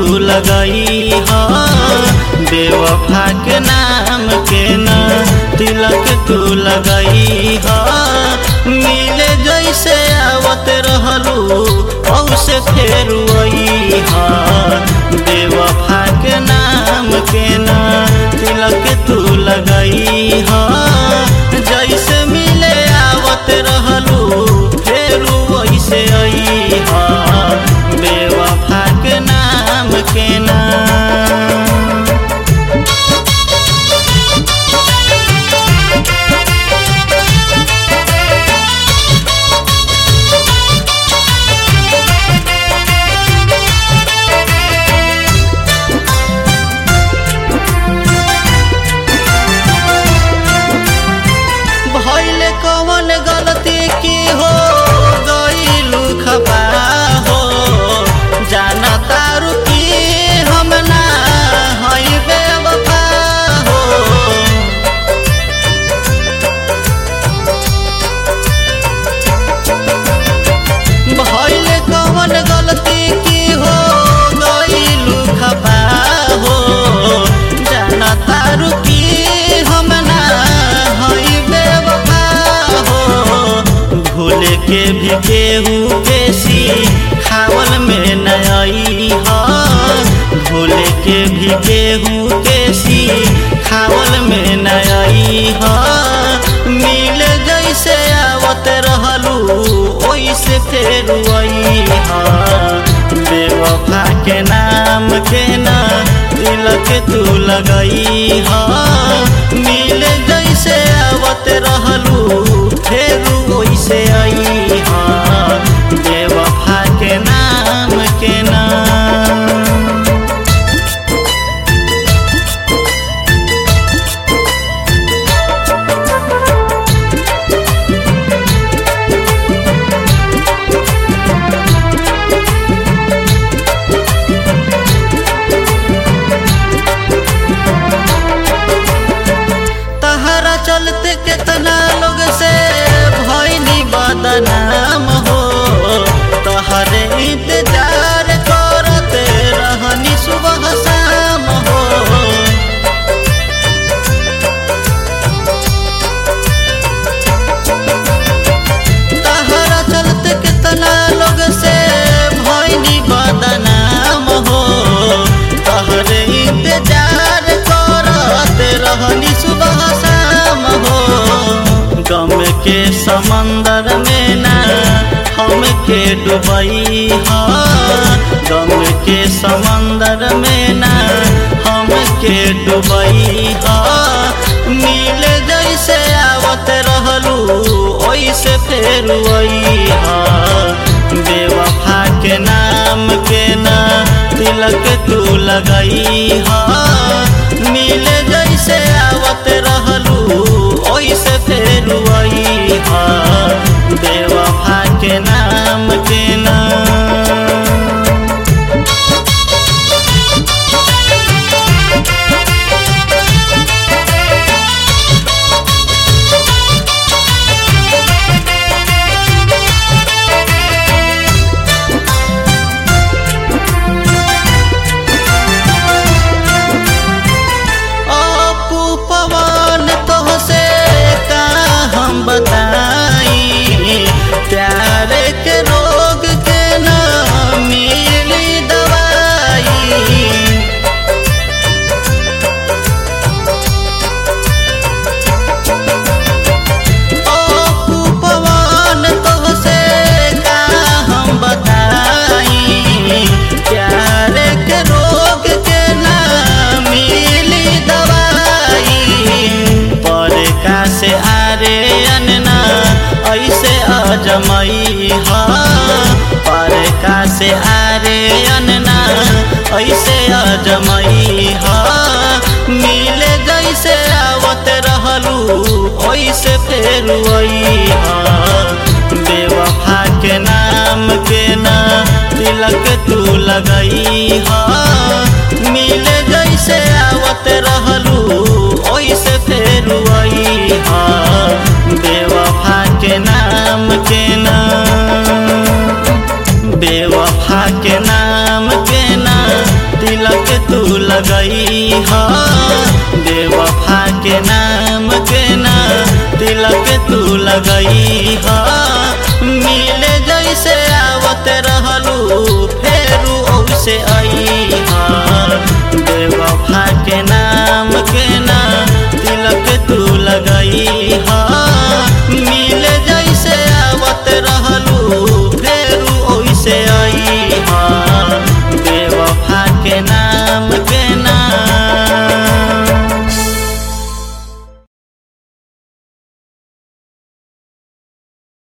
लगई ह बेवफा के नाम के न तिलक तू लगई ह मिले जैसे आवत रहलू औसे फेर वही ह बेवफा के नाम के न तिलक तू लगई ह जैसे मिले आवत रहलू फेर वैसे आई ह बेवफा के नाम के नाम भइल कवन गलती की हो गईलू खपा हो जाना तारू की हम ना हई बेवफा हो भइल कवन गलती की हो गईलू खपा हो जाना तारू की हम ना हई बेवफा हो भूल के भी केहू बेसी खावल में नई ह भूल के भी केहू केसी खावल में नई ह मिल जैसे आवत रहलू ओइसे फेर वही ह बेवफा के नाम के ना तिलक तू लगई ह मिल जैसे आवत रहलू फेर ओइसे आई ह बेवफा के नाम के नाम तहरा चलते केतना लोग से भइनी बदनाम हो तहरे इंतजार करत रहनी सुबह शाम हो तहरा चलते केतना लोग से भइनी बदनाम हो तहरे इंतजार करत रहनी सुबह शाम हो गम के समंदर में ना हम के डुबई ह गम के समंदर में ना हम के डुबई ह मिल जैसे आवत रहलू ओइसे फेर वही ह बेवफा के नाम के ना तिलक तू लगई ह मिल जैसे आवत रहलू ओइसे फेर वही ह बेवफा के नाम के नाम अपू पवन तोहसे का हम बताई प्यार के रोग के न मिली दवाई अपू पवन तोहसे का हम बताई प्यार के रोग के ना मिली दवाई पर का से आरे अनना ऐसे अजमई ह पर का से आरे अनना ऐसे अजमई ह मिले जैसे आवत रहलू ओइसे फेर वही ह बेवफा के नाम के ना तिलक तू लगई ह मिले जैसे आवत रहलू ओइसे फेर वही ह बेवफा के नाम के नाम बेवफा के नाम के ना लगई ह बेवफा के नाम के ना तिलक तू लगई ह मिले जैसे आवत रहलू फेरू औसे आई